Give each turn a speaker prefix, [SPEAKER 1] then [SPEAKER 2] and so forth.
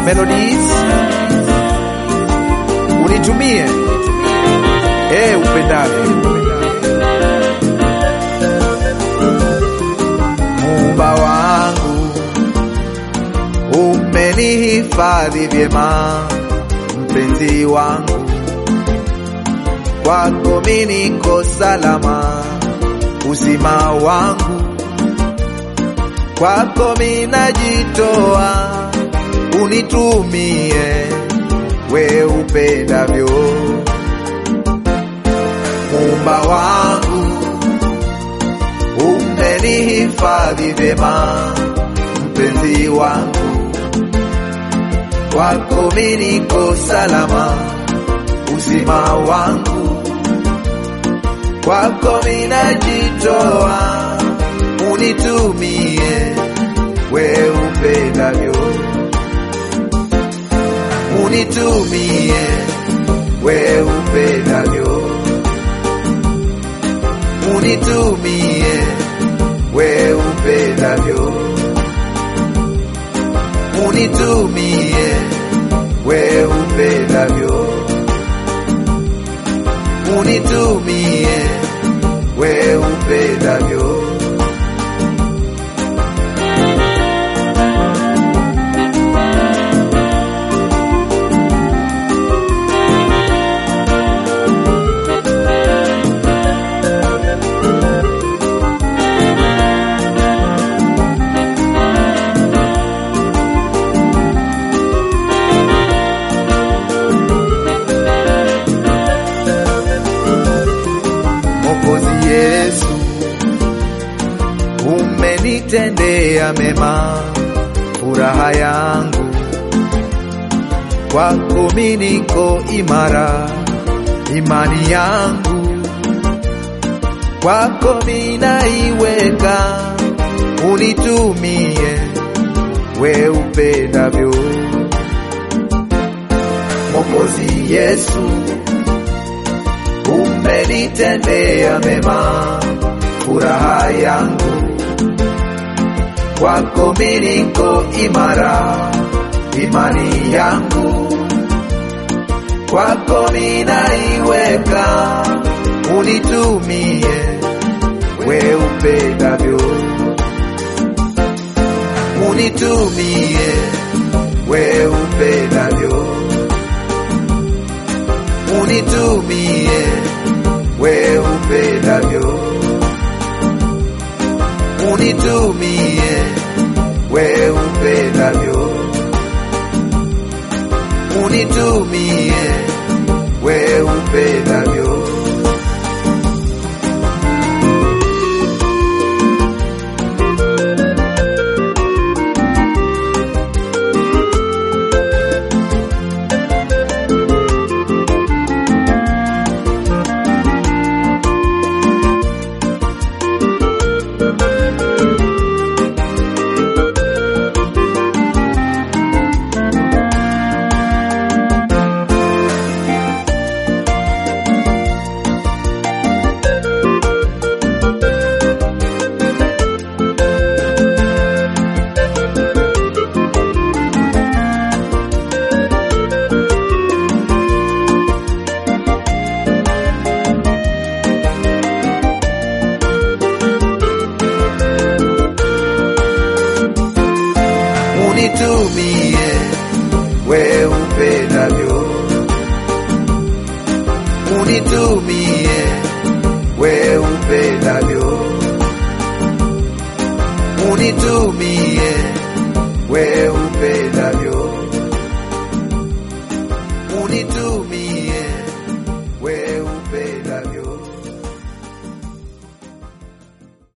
[SPEAKER 1] Melodies, unitumie eh upendavyo. Muumba wangu, umenihifadhi vyema, mpenzi wangu, kwako mimi niko salama, uzima wangu kwako mimi najitoa, unitumie we upendavyo. Muumba wangu, umenihifadhi vyema, mpenzi wangu, kwako mimi niko salama, uzima wangu, kwako mimi najitoa, unitumie we upendavyo, unitumie we upendavyo, unitumie we upendavyo, unitumie we upendavyo, unitumie we upendavyo. Mwokozi Yesu, umenitendea mema, furaha yangu kwako mimi niko imara, imani yangu kwako mimi naiweka, unitumie we upendavyo. Mwokozi Yesu, umenitendea mema, furaha yangu kwako mimi niko imara, imani yangu kwako mimi naiweka, unitumie we upendavyo, unitumie we upendavyo, unitumie we upendavyo, unitumie we upendavyo, unitumie we upendavyo. unitumie we upendavyo, unitumie we upendavyo, unitumie we upendavyo.